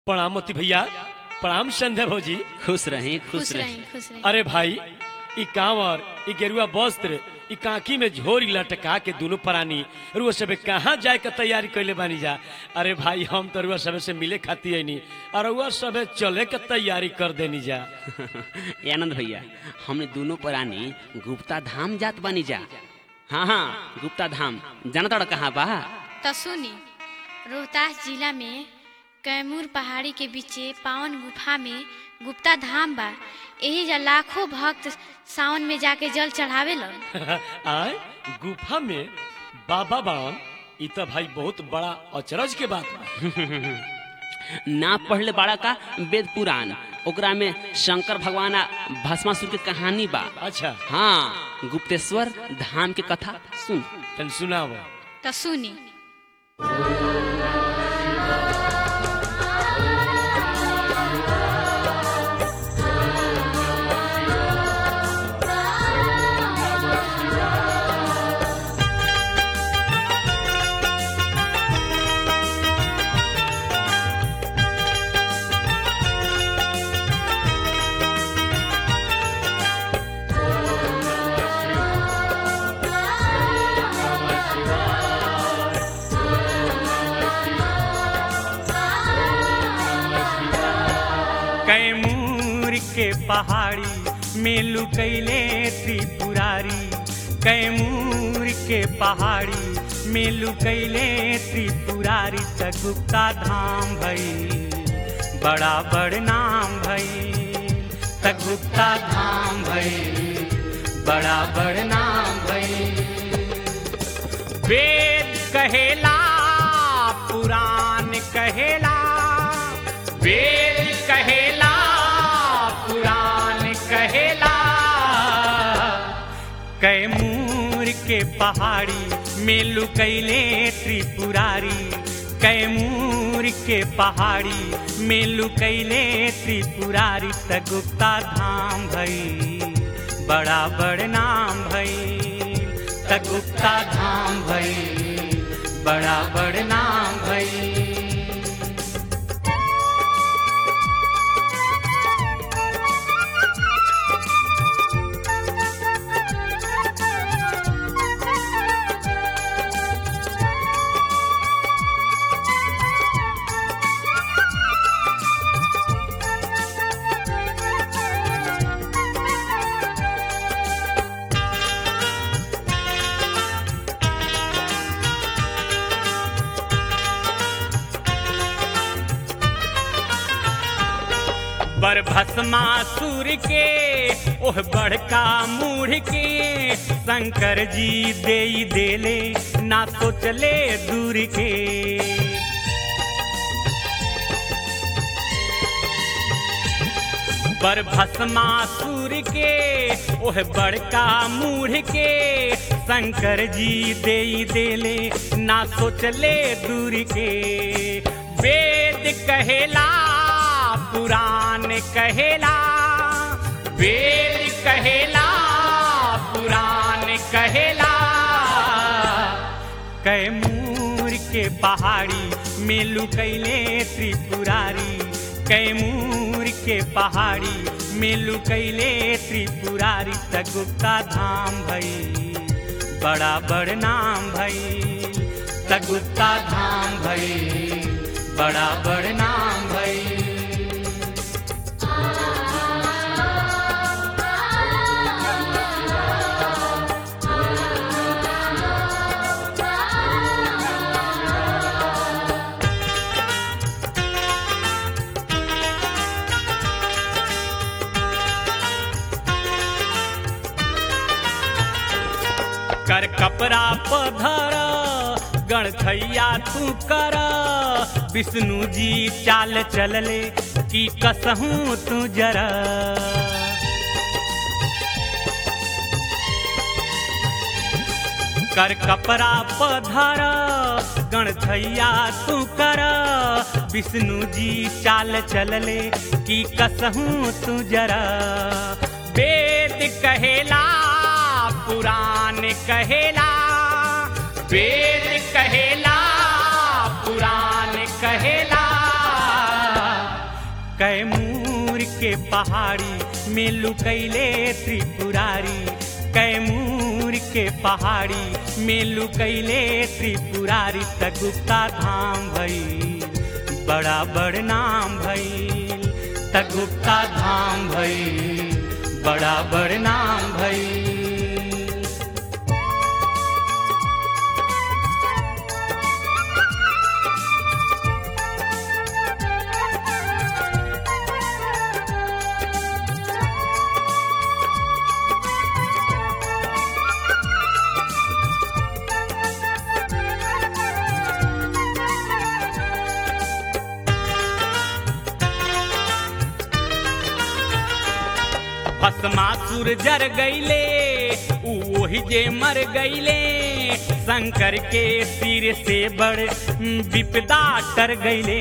प्रणाम मोती भैया प्रणाम संध्या भौजी खुश रहें खुश खुश रहें रही खुश रही अरे भाई ई कांवर ई गेरुआ वस्त्र ई कांकी में झोरी लटका के दोनों प्राणी रुआ सबे कहाँ जाए के तैयारी कैले बानी जा अरे भाई हम तो रुआ सबे से मिले खाती है और रुआ सबे चले के तैयारी कर देनी जा ए आनंद भैया हमने दोनों प्राणी गुप्ता धाम जात बानी जा हाँ हाँ गुप्ता धाम जाना तोड़ा कहाँ बा तो सुनी रोहतास जिला में कैमूर पहाड़ी के बीचे पावन गुफा में गुप्ता धाम बा यही जा लाखों भक्त सावन में जाके जल चढ़ावे लन आए गुफा में बाबा बावन ई तो भाई बहुत बड़ा अचरज के बात बा ना पढ़ले बाड़ा का वेद पुराण ओकरा में शंकर भगवान आ भस्मासुर के कहानी बा अच्छा हाँ गुप्तेश्वर धाम के कथा सुन तन सुनाओ तो सुनी कैमूर के पहाड़ी में लुकैले त्रिपुरारी कैमूर के पहाड़ी में लुकैले त्रिपुरारी त गुप्ता धाम भई बड़ा बड़ नाम भई त गुप्ता धाम भई बड़ा बड़ नाम भई वेद कहेला पुराण कहेला वेद कहेला पुराण कहेला कैमूर के पहाड़ी में लुकैले त्रिपुरारी कैमूर के पहाड़ी में लुकैले त्रिपुरारी त गुप्ता धाम भई बड़ा बड़ नाम भई त गुप्ता धाम भई बड़ा बड़ नाम भई बर भस्मासुर के ओह बड़का मूढ़ के शंकर जी दे देले ना सोचले दूर के बर भस्मासुर के ओह बड़का मूढ़ के शंकर जी दे देले ना सोचले दूर के वेद कहेला पुराण कहेला वेद कहेला पुराण कहेला कैमूर के पहाड़ी में लुकैले त्रिपुरारी कैमूर के पहाड़ी में लुकैले त्रिपुरारी त गुप्ता धाम भई बड़ा बड़ नाम भई त गुप्ता धाम भई बड़ा बड़ नाम भई कर कपड़ा पधर गणथैया तू कर विष्णु जी चाल चलले की कसहूँ तू जरा कर कपड़ा पधर गणथैया तू कर विष्णु जी चाल चलले की कसहूँ तू जरा वेद कहेला पुराण कहेला वेद कहेला पुराण कहेला कैमूर के पहाड़ी में लुकैले त्रिपुरारी कैमूर के पहाड़ी में लुकैले त्रिपुरारी त गुप्ता धाम भइल बड़ा बड़ नाम भइल त गुप्ता धाम भइल बड़ा बड़ नाम भइल भस्मासुर जर गईले ऊ ओही जे मर गईले शंकर के सिर से बड़ विपदा टर गईले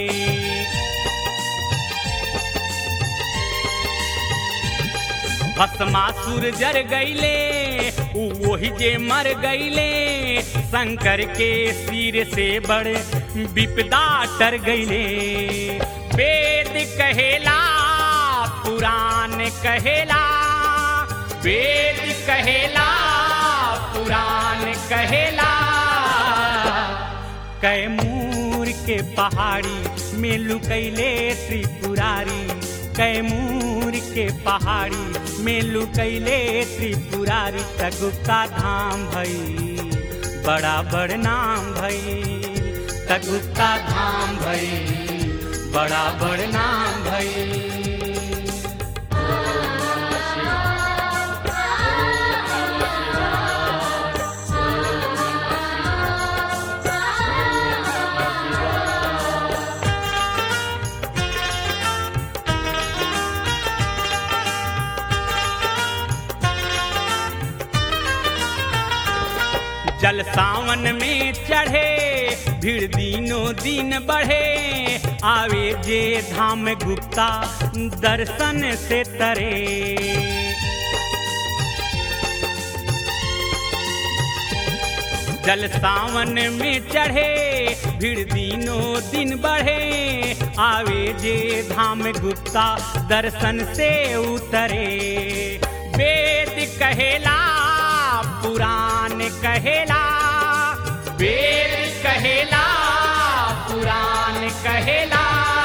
भस्मासुर जर गईले ऊ ओही जे मर गईले शंकर के सिर से बड़ विपदा टर गईले वेद कहेला पुराण कहेला वेद कहेला पुराण कहेला कैमूर के पहाड़ी में लुकैले त्रिपुरारी कैमूर के पहाड़ी में लुकैले त्रिपुरारी त गुप्ता धाम भई बड़ा बड़ नाम भई त गुप्ता धाम भई बड़ा बड़ नाम भई जल सावन में चढ़े भीड़ दिनों दिन बढ़े आवे जे धाम गुप्ता दर्शन से तरे जल सावन में चढ़े भीड़ दिनों दिन बढ़े आवे जे धाम गुप्ता दर्शन से उतरे वेद कहेला पुराण कहेला वेद कहेला पुराण कहेला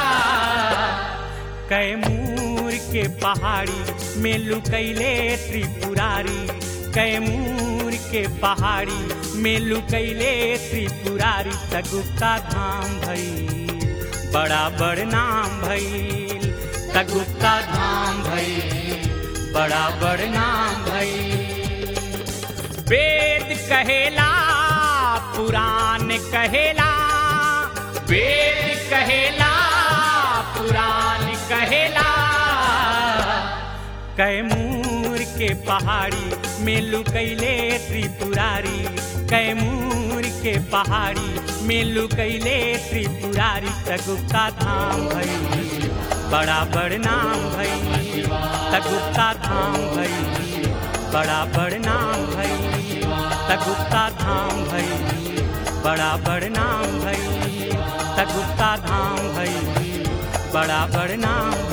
कैमूर के पहाड़ी में लुकैले त्रिपुरारी कैमूर के पहाड़ी में लुकैले त्रिपुरारी त गुप्ता धाम भइल बड़ा बड़ नाम भइल त गुप्ता धाम भइल बड़ा बड़ नाम भइल वेद कहेला पुराण कहेला वेद कहेला पुराण कहेला कैमूर के पहाड़ी में लुकैले त्रिपुरारी कैमूर के पहाड़ी में लुकैले त्रिपुरारी त गुप्ता धाम भई बड़ा बड़ नाम भई त गुप्ता धाम भई बड़ा बड़ नाम भई त गुप्ता धाम भई बड़ा बड़ नाम भई त गुप्ता धाम भई बड़ा बड़ नाम